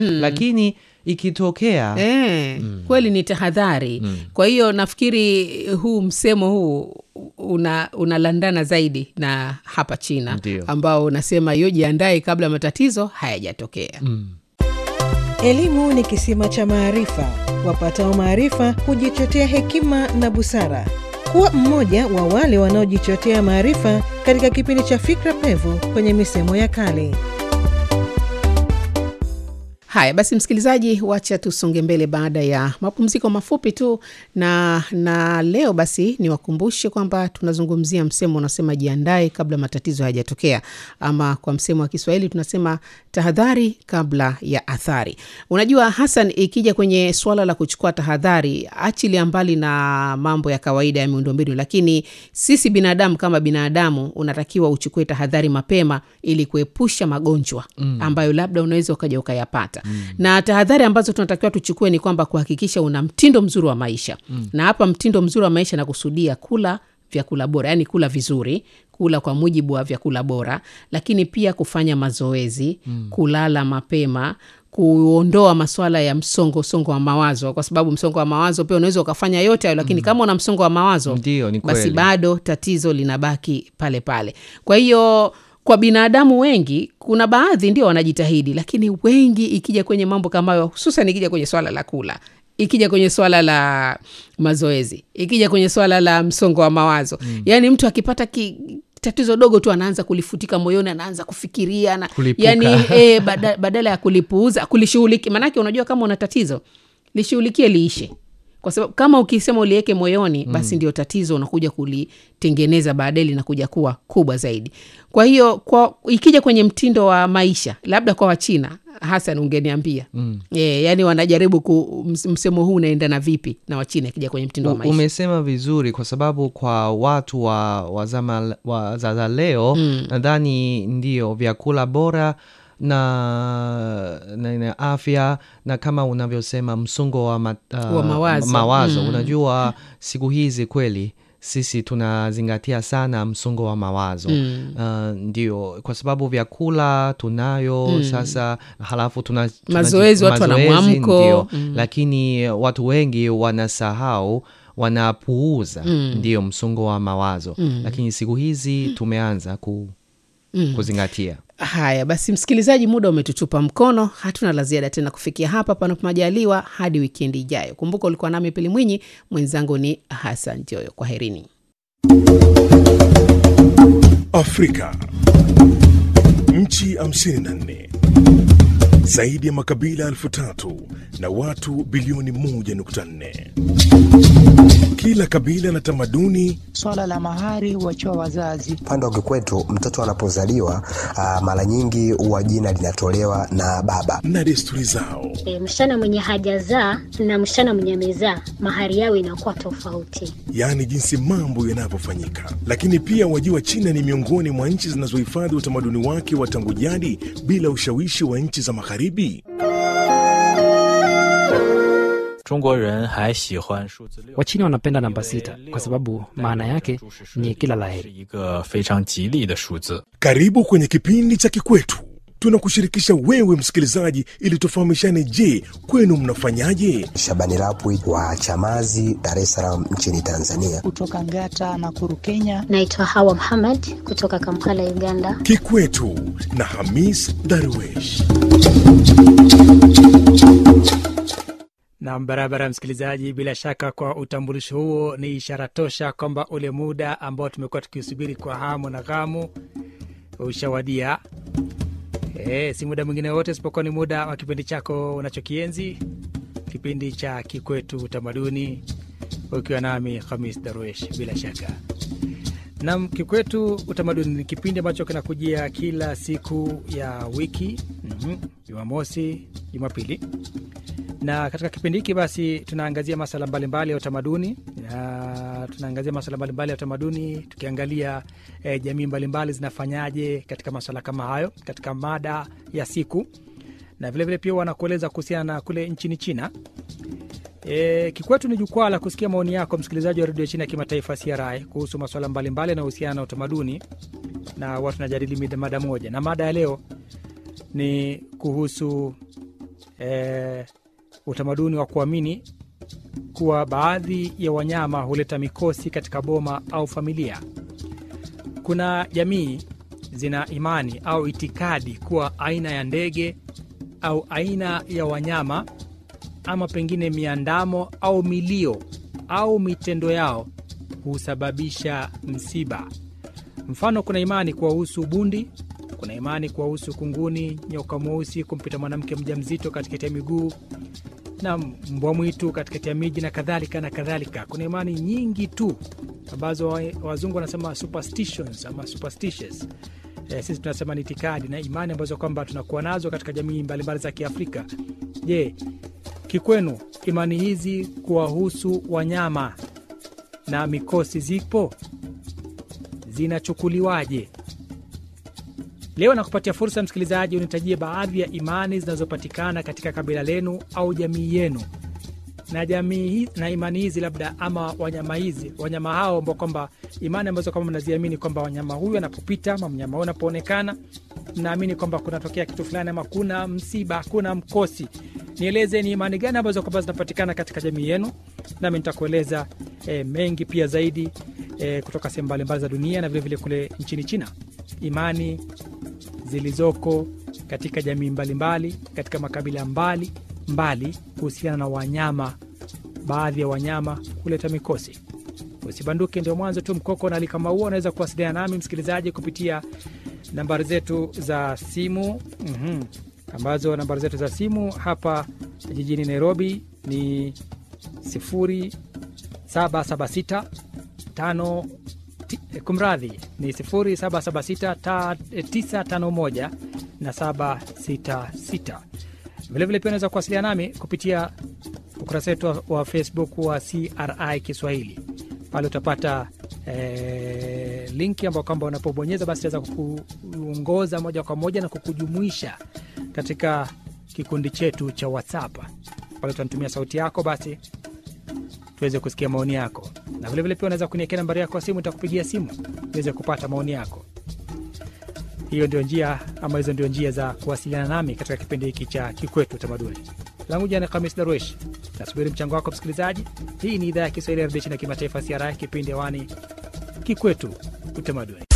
lakini ikitokea E, kweli ni tahadhari kwa hiyo nafikiri huu msemo huu una unalandana zaidi na hapa china Ndio. ambao unasema hiyo jiandae kabla matatizo hayajatokea Elimu ni kisima cha maarifa. Wapatao maarifa hujichotea hekima na busara. Kuwa mmoja wa wale wanaojichotea maarifa katika kipindi cha Fikra Pevu kwenye misemo ya kale. haya basi msikilizaji wacha tusonge mbele baada ya mapumziko mafupi tu na na leo basi niwakumbushe kwamba tunazungumzia msemo unasema jiandae kabla matatizo hayajatokea ama kwa msemo wa kiswahili tunasema tahadhari kabla ya athari unajua hasan ikija kwenye suala la kuchukua tahadhari achilia mbali na mambo ya kawaida ya miundombinu lakini sisi binadamu kama binadamu unatakiwa uchukue tahadhari mapema ili kuepusha magonjwa mm. ambayo labda unaweza ukaja ukayapata mm. na tahadhari ambazo tunatakiwa tuchukue ni kwamba kuhakikisha una mtindo mzuri wa maisha mm. na hapa mtindo mzuri wa maisha nakusudia kula vyakula bora yaani kula vizuri kula kwa mujibu wa vyakula bora lakini pia kufanya mazoezi mm. kulala mapema kuondoa maswala ya msongo songo wa mawazo kwa sababu msongo wa mawazo pia unaweza ukafanya yote hayo lakini mm. kama una msongo wa mawazo Ndio, ni basi kweli. bado tatizo linabaki pale pale kwa hiyo kwa binadamu wengi kuna baadhi ndio wanajitahidi lakini wengi ikija kwenye mambo kama hayo hususan ikija kwenye swala la kula ikija kwenye swala la mazoezi ikija kwenye swala la msongo wa mawazo mm. yaani mtu akipata ki, tatizo dogo tu anaanza kulifutika moyoni anaanza kufikiria na, Kulipuka. yani e, bada, badala ya kulipuuza kulishughuliki maanake unajua kama una tatizo lishughulikie liishe kwa sababu kama ukisema uliweke moyoni basi ndio tatizo unakuja kulitengeneza baadaye linakuja kuwa kubwa zaidi kwa hiyo kwa ikija kwenye mtindo wa maisha labda kwa wachina hasan ungeniambia mm. e, yani wanajaribu ku, ms- msemo huu unaendana vipi na wachina ikija kwenye mtindo wa U- maisha umesema vizuri kwa sababu kwa watu wa, wa zama wa za za leo mm. nadhani ndio vyakula bora na, na, na afya na kama unavyosema msongo wa, ma, uh, Wa mawazo. mawazo. unajua siku hizi kweli sisi tunazingatia sana msongo wa mawazo mm. uh, ndio kwa sababu vyakula tunayo mm. sasa halafu tuna, tuna Mazoezi, watu wana mazoezi, mwamko. ndio. lakini watu wengi wanasahau wanapuuza mm. ndio msongo wa mawazo mm. lakini siku hizi tumeanza ku, mm. kuzingatia haya basi msikilizaji muda umetutupa mkono hatuna la ziada tena kufikia hapa panapo majaliwa hadi wikendi ijayo kumbuka ulikuwa nami pili mwinyi mwenzangu ni hasan joyo kwa herini Afrika. Nchi 54 zaidi ya makabila elfu tatu na watu bilioni 1.4. Kila kabila na tamaduni Swala la mahari huachiwa wazazi. Upande wa kikwetu mtoto anapozaliwa ah, mara nyingi huwa jina linatolewa na baba. na desturi zao. E, msichana mwenye hajazaa na msichana mwenye amezaa mahari yao inakuwa tofauti. yaani jinsi mambo yanavyofanyika. Lakini pia wajua, China ni miongoni mwa nchi zinazohifadhi utamaduni wake wa tangu jadi bila ushawishi wa nchi za magharibi. 中国人还喜欢数字六。 Wachina wanapenda namba sita kwa sababu maana yake ni kila 是 laheri. 一个非常吉利的数字。 Karibu kwenye kipindi cha Kikwetu. Tunakushirikisha wewe msikilizaji, ili tufahamishane. Je, kwenu mnafanyaje? Shabani Rapwi wa Chamazi, Dar es Salaam nchini Tanzania. Kutoka Ngata na Kuru, Kenya. Naitwa Hawa Muhammad kutoka Kampala, Uganda. Kikwetu na Hamis Darwesh. Nam, barabara msikilizaji, bila shaka kwa utambulisho huo ni ishara tosha kwamba ule muda ambao tumekuwa tukiusubiri kwa hamu na ghamu ushawadia. E, si muda mwingine wote isipokuwa ni muda wa kipindi chako unachokienzi, kipindi cha Kikwetu Utamaduni, ukiwa nami Hamis Darwesh. Bila shaka nam, Kikwetu Utamaduni ni kipindi ambacho kinakujia kila siku ya wiki, mhm, Jumamosi, Jumapili na katika kipindi hiki basi tunaangazia masala mbalimbali ya utamaduni na tunaangazia masala mbalimbali ya utamaduni tukiangalia eh, jamii mbalimbali zinafanyaje katika masala kama hayo katika mada ya siku na vilevile pia wanakueleza kuhusiana na kule nchini china E, kikwetu ni jukwaa la kusikia maoni yako msikilizaji wa redio China ya kimataifa CRI kuhusu masuala mbalimbali yanayohusiana na utamaduni na watu tunajadili mida- mada moja, na mada ya leo ni kuhusu e, utamaduni wa kuamini kuwa baadhi ya wanyama huleta mikosi katika boma au familia. Kuna jamii zina imani au itikadi kuwa aina ya ndege au aina ya wanyama ama pengine miandamo au milio au mitendo yao husababisha msiba. Mfano, kuna imani kuwahusu bundi, kuna imani kuwahusu kunguni, nyoka mweusi kumpita mwanamke mjamzito katikati ya miguu na mbwa mwitu katikati ya miji na kadhalika na kadhalika. Kuna imani nyingi tu ambazo wa- wazungu wanasema superstitions ama superstitious. E, sisi tunasema ni itikadi na imani ambazo kwamba tunakuwa nazo katika jamii mbalimbali za Kiafrika. Je, kikwenu imani hizi kuwahusu wanyama na mikosi zipo? Zinachukuliwaje? Leo nakupatia fursa msikilizaji, unitajie baadhi ya imani zinazopatikana katika kabila lenu au jamii yenu, na jamii hi- na imani hizi labda ama wanyama hizi wanyama hao ambao kwamba imani ambazo kwamba mnaziamini kwamba wanyama huyu anapopita ama mnyama huyu anapoonekana mnaamini kwamba kunatokea kitu fulani ama kuna msiba, kuna mkosi. Nieleze ni imani gani ambazo kwamba zinapatikana katika jamii yenu, nami nitakueleza e, mengi pia zaidi e, kutoka sehemu mbalimbali za dunia na vilevile vile kule nchini China, imani zilizoko katika jamii mbalimbali katika makabila mbali mbali kuhusiana na wanyama, baadhi ya wanyama kuleta mikosi. Usibanduke, ndio mwanzo tu. Mkoko na Alikama huo unaweza kuwasiliana nami msikilizaji kupitia nambari zetu za simu mm ambazo nambari zetu za simu hapa jijini Nairobi ni 0776 tano ti- eh, kumradhi ni 0776 ta- eh, 951 na 766. Vilevile pia unaweza kuwasiliana nami kupitia ukurasa wetu wa- wa Facebook wa CRI Kiswahili. Pale utapata eh, linki ambao kwamba unapobonyeza basi itaweza kukuongoza moja kwa moja na kukujumuisha katika kikundi chetu cha WhatsApp. Pale utanitumia sauti yako basi tuweze kusikia maoni yako, na vilevile pia unaweza kuniekea nambari yako ya simu, nitakupigia simu niweze kupata maoni yako. Hiyo ndio njia ama hizo ndio njia za kuwasiliana nami katika kipindi hiki cha Kikwetu Utamaduni. Langu jina ni Khamis Darwesh, nasubiri mchango wako msikilizaji. Hii ni idhaa ya Kiswahili ya redio China kimataifa, CRI, kipindi hewani Kikwetu Utamaduni.